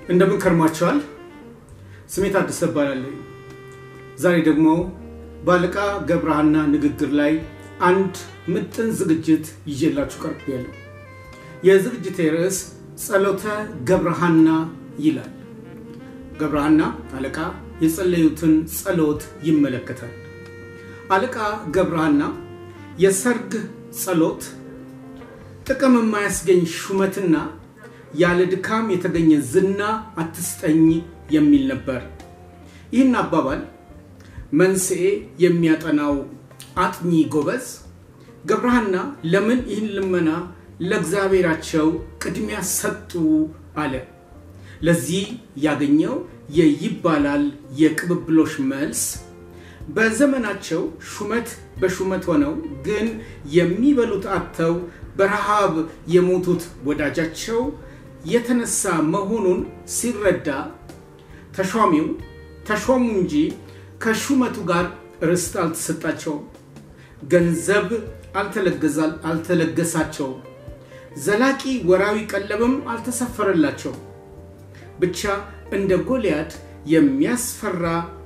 እንደምን ከርማቸዋል። ስሜ ታደሰ እባላለሁ። ዛሬ ደግሞ በአለቃ ገብረሃና ንግግር ላይ አንድ ምጥን ዝግጅት ይዤላችሁ ቀርቤያለሁ። የዝግጅቴ ርዕስ ጸሎተ ገብረሃና ይላል። ገብረሃና አለቃ የጸለዩትን ጸሎት ይመለከታል። አለቃ ገብረሃና የሰርግ ጸሎት ጥቅም የማያስገኝ ሹመትና ያለ ድካም የተገኘ ዝና አትስጠኝ የሚል ነበር። ይህን አባባል መንስኤ የሚያጠናው አጥኚ ጎበዝ ገብረሃና ለምን ይህን ልመና ለእግዚአብሔራቸው ቅድሚያ ሰጡ አለ። ለዚህ ያገኘው የይባላል የቅብብሎሽ መልስ በዘመናቸው ሹመት በሹመት ሆነው ግን የሚበሉት አጥተው በረሃብ የሞቱት ወዳጃቸው የተነሳ መሆኑን ሲረዳ ተሿሚው ተሾሙ እንጂ ከሹመቱ ጋር ርስት አልተሰጣቸውም፣ ገንዘብ አልተለገሳቸውም፣ ዘላቂ ወራዊ ቀለብም አልተሰፈረላቸው። ብቻ እንደ ጎልያድ የሚያስፈራ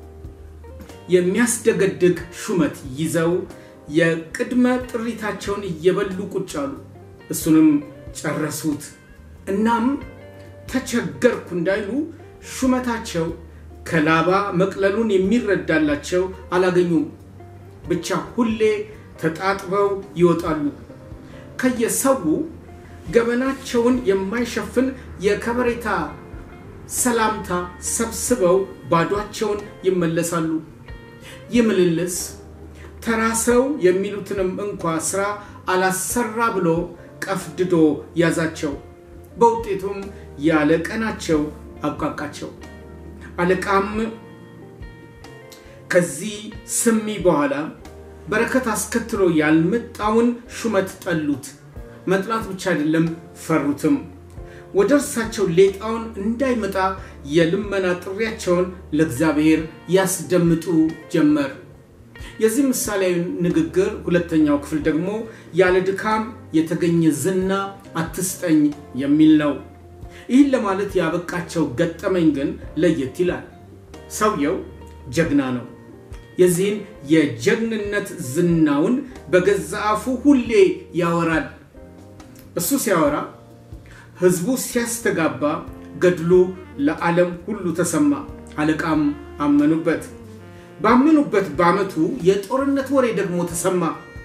የሚያስደገድግ ሹመት ይዘው የቅድመ ጥሪታቸውን እየበሉ ቁጭ አሉ። እሱንም ጨረሱት። እናም ተቸገርኩ እንዳይሉ ሹመታቸው ከላባ መቅለሉን የሚረዳላቸው አላገኙም። ብቻ ሁሌ ተጣጥበው ይወጣሉ። ከየሰው ገበናቸውን የማይሸፍን የከበሬታ ሰላምታ ሰብስበው ባዷቸውን ይመለሳሉ። ይህ ምልልስ ተራ ሰው የሚሉትንም እንኳ ስራ አላሰራ ብሎ ቀፍድዶ ያዛቸው። በውጤቱም ያለ ቀናቸው አብቃቃቸው። አለቃም ከዚህ ስሚ በኋላ በረከት አስከትሎ ያልመጣውን ሹመት ጠሉት። መጥላት ብቻ አይደለም ፈሩትም። ወደ እርሳቸው ሌጣውን እንዳይመጣ የልመና ጥሪያቸውን ለእግዚአብሔር ያስደምጡ ጀመር። የዚህ ምሳሌያዊ ንግግር ሁለተኛው ክፍል ደግሞ ያለ ድካም የተገኘ ዝና አትስጠኝ የሚል ነው። ይህን ለማለት ያበቃቸው ገጠመኝ ግን ለየት ይላል። ሰውየው ጀግና ነው። የዚህን የጀግንነት ዝናውን በገዛ አፉ ሁሌ ያወራል። እሱ ሲያወራ ህዝቡ ሲያስተጋባ ገድሉ ለዓለም ሁሉ ተሰማ። አለቃም አመኑበት። ባመኑበት በዓመቱ የጦርነት ወሬ ደግሞ ተሰማ።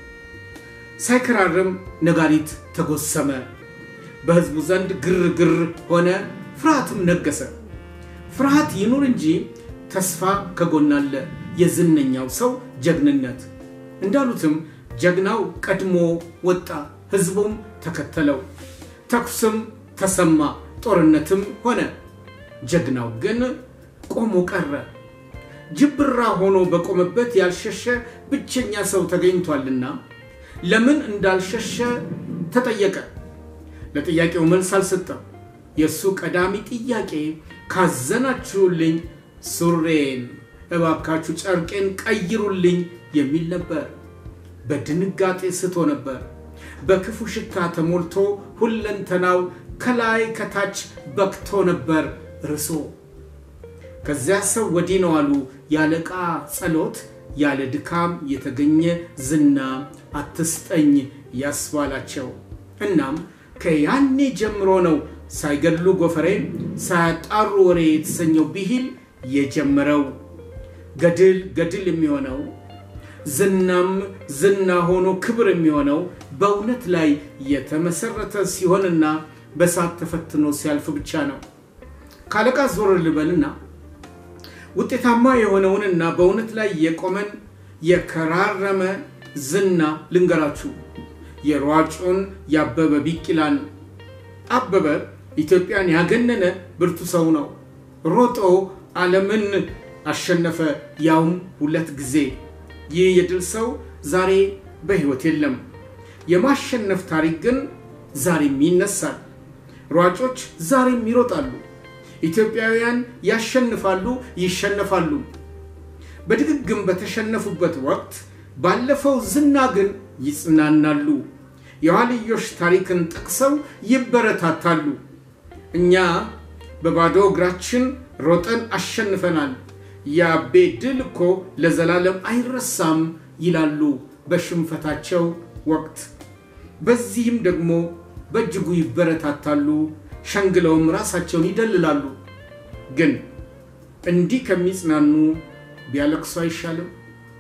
ሳይከራርም ነጋሪት ተጎሰመ። በህዝቡ ዘንድ ግርግር ሆነ፣ ፍርሃትም ነገሰ። ፍርሃት ይኑር እንጂ ተስፋ ከጎናለ የዝነኛው ሰው ጀግንነት። እንዳሉትም ጀግናው ቀድሞ ወጣ፣ ህዝቡም ተከተለው። ተኩስም ተሰማ፣ ጦርነትም ሆነ። ጀግናው ግን ቆሞ ቀረ። ጅብራ ሆኖ በቆመበት ያልሸሸ ብቸኛ ሰው ተገኝቷልና ለምን እንዳልሸሸ ተጠየቀ። ለጥያቄው መልስ አልሰጠም። የእሱ ቀዳሚ ጥያቄ ካዘናችሁልኝ ሱሬን እባካችሁ ጨርቄን ቀይሩልኝ የሚል ነበር። በድንጋጤ ስቶ ነበር። በክፉ ሽታ ተሞልቶ ሁለንተናው ከላይ ከታች በክቶ ነበር ርሶ። ከዚያ ሰው ወዲህ ነው አሉ የአለቃ ጸሎት ያለ ድካም የተገኘ ዝና አትስጠኝ ያስባላቸው። እናም ከያኔ ጀምሮ ነው ሳይገድሉ ጎፈሬ ሳያጣሩ ወሬ የተሰኘው ብሂል የጀመረው። ገድል ገድል የሚሆነው ዝናም ዝና ሆኖ ክብር የሚሆነው በእውነት ላይ የተመሰረተ ሲሆንና በሳት ተፈትኖ ሲያልፍ ብቻ ነው። ከአለቃ ዞር ልበልና ውጤታማ የሆነውንና በእውነት ላይ የቆመን የከራረመ ዝና ልንገራችሁ። የሯጩን የአበበ ቢቂላን። አበበ ኢትዮጵያን ያገነነ ብርቱ ሰው ነው። ሮጦ ዓለምን አሸነፈ፣ ያውም ሁለት ጊዜ። ይህ የድል ሰው ዛሬ በሕይወት የለም። የማሸነፍ ታሪክ ግን ዛሬም ይነሳል። ሯጮች ዛሬም ይሮጣሉ። ኢትዮጵያውያን ያሸንፋሉ፣ ይሸነፋሉ። በድግግም በተሸነፉበት ወቅት ባለፈው ዝና ግን ይጽናናሉ። የኋልዮሽ ታሪክን ጠቅሰው ይበረታታሉ። እኛ በባዶ እግራችን ሮጠን አሸንፈናል። የአቤ ድል እኮ ለዘላለም አይረሳም ይላሉ በሽንፈታቸው ወቅት። በዚህም ደግሞ በእጅጉ ይበረታታሉ፣ ሸንግለውም ራሳቸውን ይደልላሉ። ግን እንዲህ ከሚጽናኑ ቢያለቅሱ አይሻልም?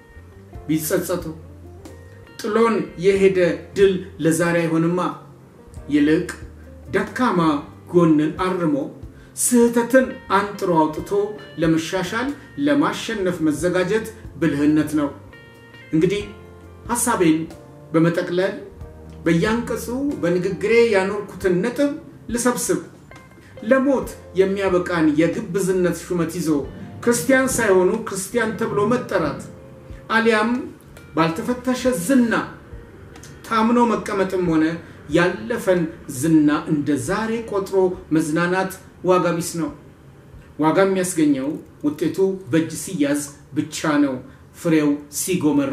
ቢጸጸቱ ጥሎን የሄደ ድል ለዛሬ አይሆንማ። ይልቅ ደካማ ጎንን አርሞ ስህተትን አንጥሮ አውጥቶ ለመሻሻል ለማሸነፍ መዘጋጀት ብልህነት ነው። እንግዲህ ሐሳቤን በመጠቅለል በያንቀጹ በንግግሬ ያኖርኩትን ነጥብ ልሰብስብ። ለሞት የሚያበቃን የግብዝነት ሹመት ይዞ ክርስቲያን ሳይሆኑ ክርስቲያን ተብሎ መጠራት አሊያም ባልተፈተሸ ዝና ታምኖ መቀመጥም ሆነ ያለፈን ዝና እንደ ዛሬ ቆጥሮ መዝናናት ዋጋ ቢስ ነው። ዋጋ የሚያስገኘው ውጤቱ በእጅ ሲያዝ ብቻ ነው፣ ፍሬው ሲጎመራ።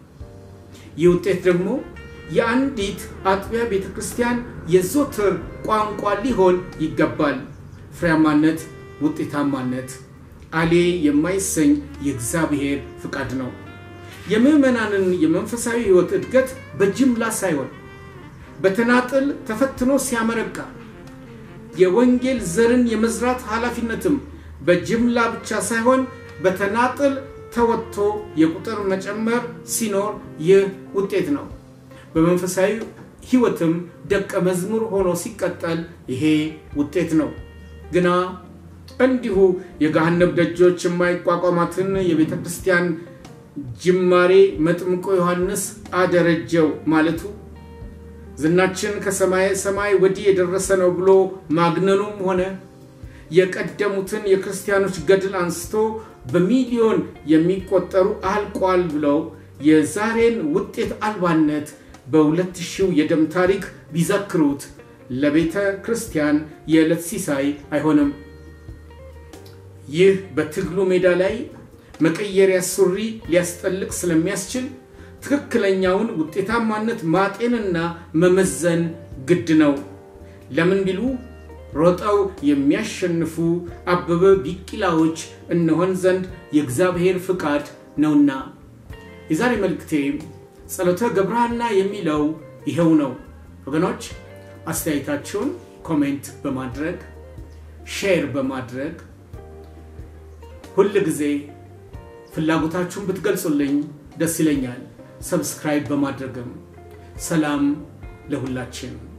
ይህ ውጤት ደግሞ የአንዲት አጥቢያ ቤተ ክርስቲያን የዘወትር ቋንቋ ሊሆን ይገባል። ፍሬያማነት፣ ውጤታማነት አሌ የማይሰኝ የእግዚአብሔር ፍቃድ ነው። የምዕመናንን የመንፈሳዊ ሕይወት እድገት በጅምላ ሳይሆን በተናጥል ተፈትኖ ሲያመረቃ የወንጌል ዘርን የመዝራት ኃላፊነትም በጅምላ ብቻ ሳይሆን በተናጥል ተወጥቶ የቁጥር መጨመር ሲኖር ይህ ውጤት ነው። በመንፈሳዊ ሕይወትም ደቀ መዝሙር ሆኖ ሲቀጠል ይሄ ውጤት ነው። ግና እንዲሁ የገሃነብ ደጆች የማይቋቋማትን የቤተ ክርስቲያን ጅማሬ መጥምቆ ዮሐንስ አደረጀው ማለቱ ዝናችን ከሰማይ ሰማይ ወዲህ የደረሰ ነው ብሎ ማግነኑም ሆነ የቀደሙትን የክርስቲያኖች ገድል አንስቶ በሚሊዮን የሚቆጠሩ አልቋል ብለው የዛሬን ውጤት አልባነት በሁለት ሺው የደም ታሪክ ቢዘክሩት ለቤተ ክርስቲያን የዕለት ሲሳይ አይሆንም። ይህ በትግሉ ሜዳ ላይ መቀየሪያ ሱሪ ሊያስጠልቅ ስለሚያስችል ትክክለኛውን ውጤታማነት ማጤንና መመዘን ግድ ነው። ለምን ቢሉ ሮጠው የሚያሸንፉ አበበ ቢቂላዎች እንሆን ዘንድ የእግዚአብሔር ፍቃድ ነውና። የዛሬ መልእክቴ ጸሎተ ገብረሐና የሚለው ይኸው ነው። ወገኖች አስተያየታችሁን ኮሜንት በማድረግ ሼር በማድረግ ሁል ጊዜ ፍላጎታችሁን ብትገልጹልኝ ደስ ይለኛል። ሰብስክራይብ በማድረግም ሰላም ለሁላችን